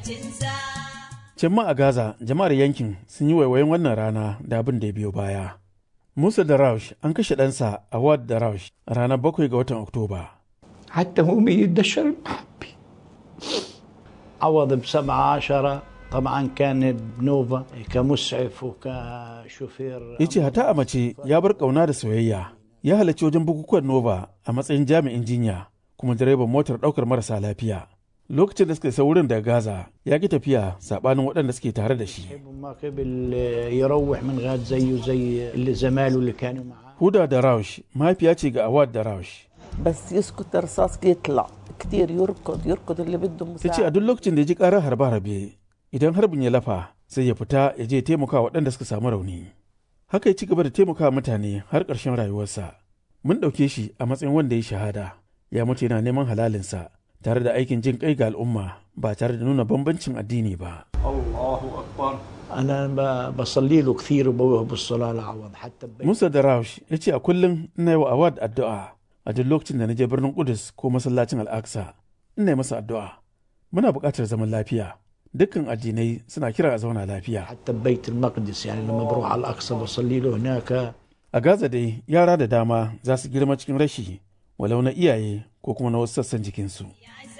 Can ma a Gaza, jama'ar yankin sun yi waiwayin wannan rana da abin da ya biyo baya. Musa da Raush an kashe ɗansa a Wad da Raush a ranar bakwai ga watan Oktoba. حتى هو يدشر المحبي عوض بسبعة عشرة طبعا كان بنوفا كمسعف وكشوفير Ya ce hata a mace ya bar ƙauna da soyayya. Ya halarci wajen bukukuwan Nova a matsayin jami'in jinya kuma direban motar ɗaukar marasa lafiya. Lokacin da suka isa wurin daga Gaza ya ki tafiya saɓanin waɗanda suke tare da shi. ما قبل يروح من غاد زيه زي اللي زماله اللي كانوا معاه Huda da Raush mahaifiya ce ga Awad da Raush. بس يسكت الرصاص يطلع كتير يركض يركض اللي بده Ta ce a مساعدة duk lokacin da ya ji ƙarar harbe-harbe idan harbin ya lafa sai ya fita ya je taimaka waɗanda suka samu rauni. Haka ya ci gaba da taimaka mutane har ƙarshen rayuwarsa. Mun ɗauke shi a matsayin wanda ya shahada ya mutu yana neman halalinsa tare da aikin jin kai ga al'umma ba tare da nuna bambancin addini ba. انا ب- بصلي له كثير وبوه بالصلاه لعوض حتى ببيت Musa da Raush ya ce a kullum ina yi wa Awad addu'a a duk lokacin da na je birnin Kudus ko masallacin Al-Aqsa ina yi masa addu'a. Muna buƙatar zaman lafiya. Dukkan addinai suna kira a zauna lafiya. حتى ببيت المقدس يعني لما بروح على الاقصى بصلي له هناك A Gaza dai yara da dama za su girma cikin rashi walau na iyaye ko kuma na wasu sassan jikinsu.